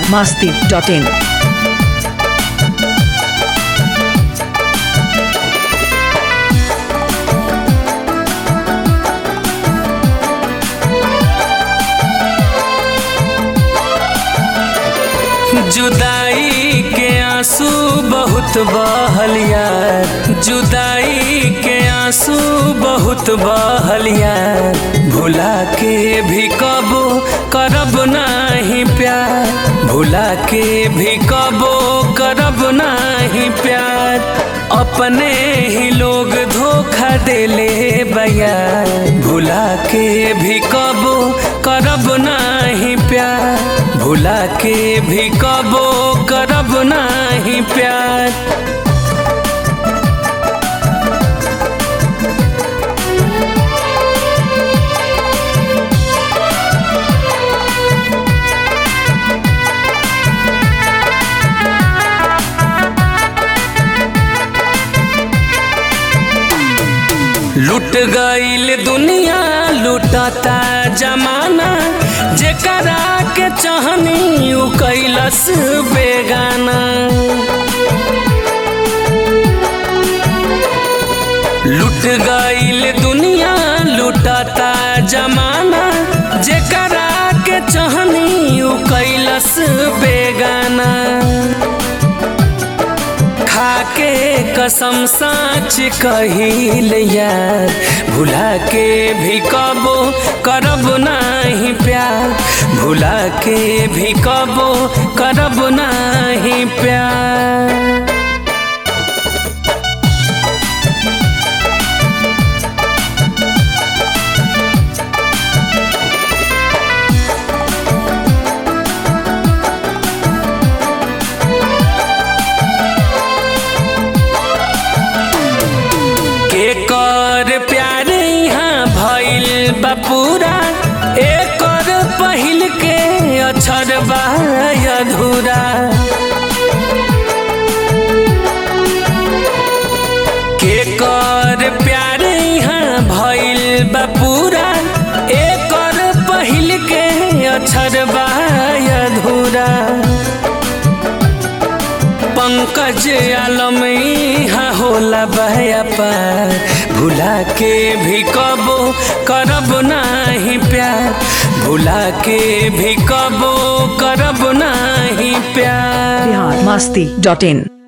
masti.in. जुदाई के आंसू बहुत बहलिया जुदाई के आंसू बहुत बहलिया भुला के भी कबो करब नाही प्यार भुला के भी कबो करब नाही प्यार अपने ही लोग धोखा देले बया भुला के भी कबो करब नाही प्यार भुला के भी कबो करब नाही प्यार लुट गईल दुनिया लुटता जमाना जेकरा के चाहनी उ कैलस बेगाना लुट गईल दुनिया लुटता जमाना जेकरा के चाहनी उ कैलस बेगाना खाके कसम साच कहिल यार भुला के भी कबो करब नाही प्यार भुला के भी कबो करब नाही प्यार के कर प्यार यहाँ भइल बा पूरा एकर पहिल के अक्षर बा अधूरा के कर प्यार यहाँ भइल बा पूरा एकर पहिल के अक्षर बा अधूरा पंकज आलम यहाँ होला बहया पार भुला के भी कबो करब नाही प्यार भुला के भी कबो करब नाही प्यार Bihar masti.in.